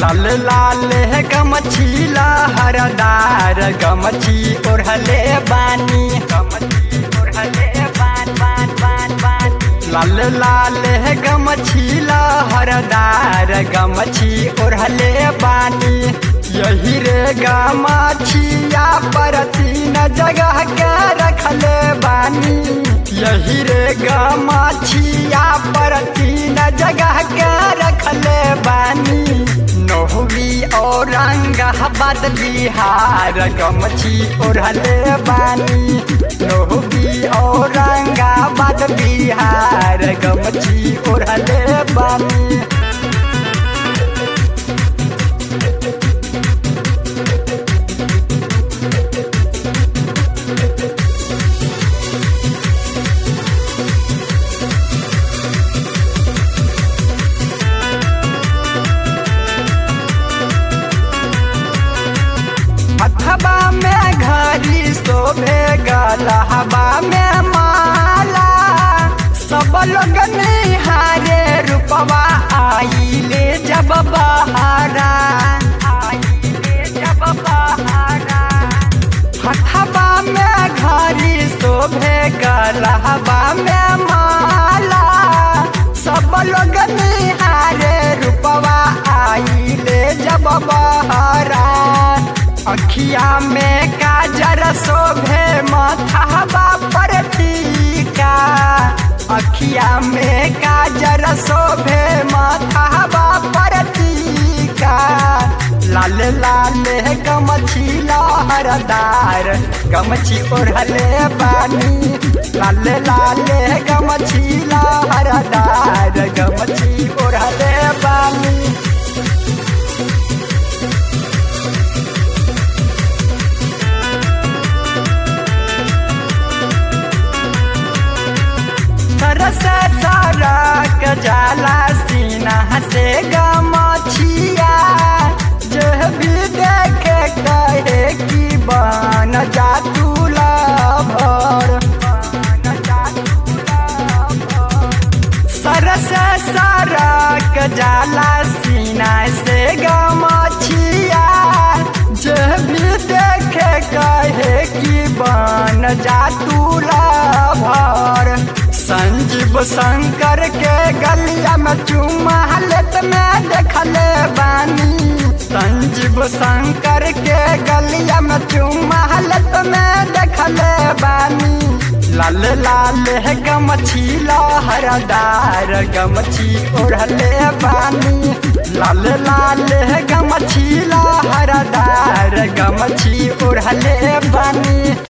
लाल लाल गमछीला हरदार गमछी ओढ़ले बानी गमछी ओढ़ले बान बान बान बान लाल लाल गमछीला हरदार गमछी ओढ़ले बानी यही रे गमछिया पर तीन जगह के रखले बानी यही रे गमछिया पर तीन जगह के रखले बानी नोहवी औरंगाबाद बिहार गमछी ओढ़ले बानी नोहवी औरंगाबाद बिहार गमछी ओढ़ले बानी हथबा में घड़ी शोभे गलहबा में माला सब लोग निहारे रूपवा आइले जब बहारा आइले जब बहारा हथबा में घड़ी शोभे गलहबा में माला सब लोग निहारे रूपवा आइले जब बहारा अखिया में काजर शोभे माथाबा पर टीका अखिया में काजर शोभे माथाबा पर टीका लाल लाल गमछी लहरदार गमछी ओढ़ले बानी लाल लाल गमछी लहरदार गमछी ओढ़ले बानी तरस तरक जाला सीना से गमछिया जो भी देखे कहे कि बन जा तू लभर सरस सरक जाला सीना से गमछिया जो भी देखे कहे कि बन जा तू लभर संजीव शंकर के गलिया में चुमा लेत में देखले बानी संजीव शंकर के गलिया में चुमा लेत में देखले बानी लाल लाल गमछी लहरदार गमछी ओढ़ले बानी लाल लाल गमछी लहरदार गमछी ओढ़ले बानी